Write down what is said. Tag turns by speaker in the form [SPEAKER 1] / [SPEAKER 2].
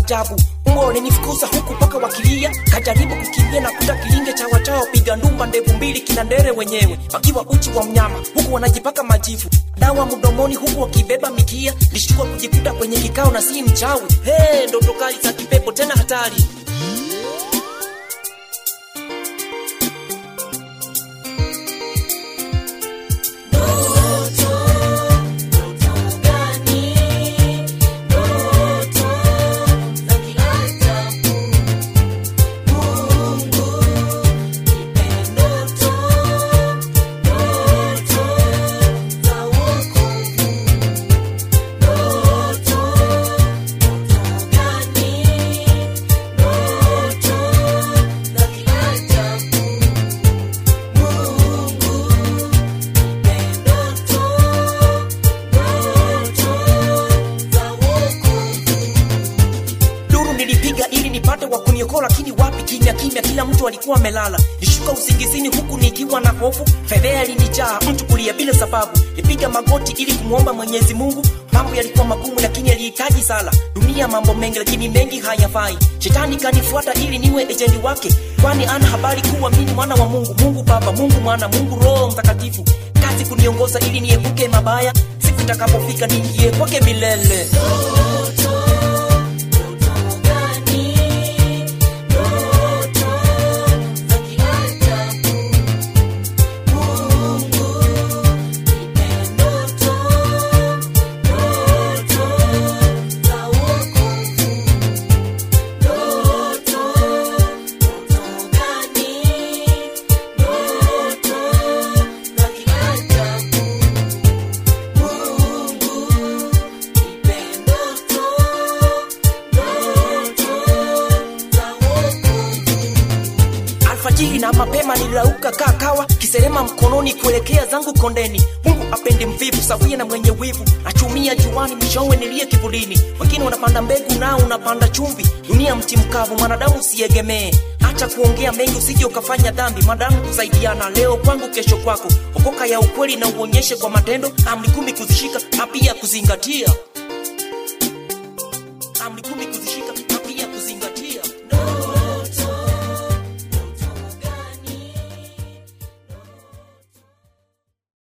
[SPEAKER 1] ajabu mbwa walinifukuza huku mpaka wakilia kajaribu kukimbia na kuta kilinge cha wachao piga ndumba ndevu mbili kina ndere wenyewe wakiwa uchi wa mnyama huku wanajipaka majivu dawa mdomoni huku wakibeba mikia lishtukwa kujikuta kwenye kikao na si mchawi hey, ndoto kali za kipepo tena hatari duru nilipiga ili nipate wa kuniokoa lakini wapi kimya kimya kila mtu alikuwa amelala nishuka usingizini huku nikiwa na hofu fedhea ilinijaa mtu kulia bila sababu nipiga magoti ili kumwomba mwenyezi mungu mambo yalikuwa magumu lakini yalihitaji sala dunia mambo mengi lakini mengi hayafai shetani kanifuata ili niwe ejenti wake kwani ana habari kuwa mimi ni mwana wa mungu mungu baba mungu mwana mungu roho mtakatifu kazi kuniongoza ili niepuke mabaya siku itakapofika niingie kwake milele alfajiri na mapema nilirauka kaa kawa kiserema mkononi kuelekea zangu kondeni mungu apende mvivu sawia na mwenye wivu achumia juani mwishowe niliye kivulini wengine wanapanda mbegu nao unapanda chumvi dunia mti mkavu mwanadamu usiegemee acha kuongea mengi usije ukafanya dhambi madamu kusaidiana leo kwangu kesho kwako okoka ya ukweli na uonyeshe kwa matendo amri kumi kuzishika na pia kuzingatia amri kumi kuzishika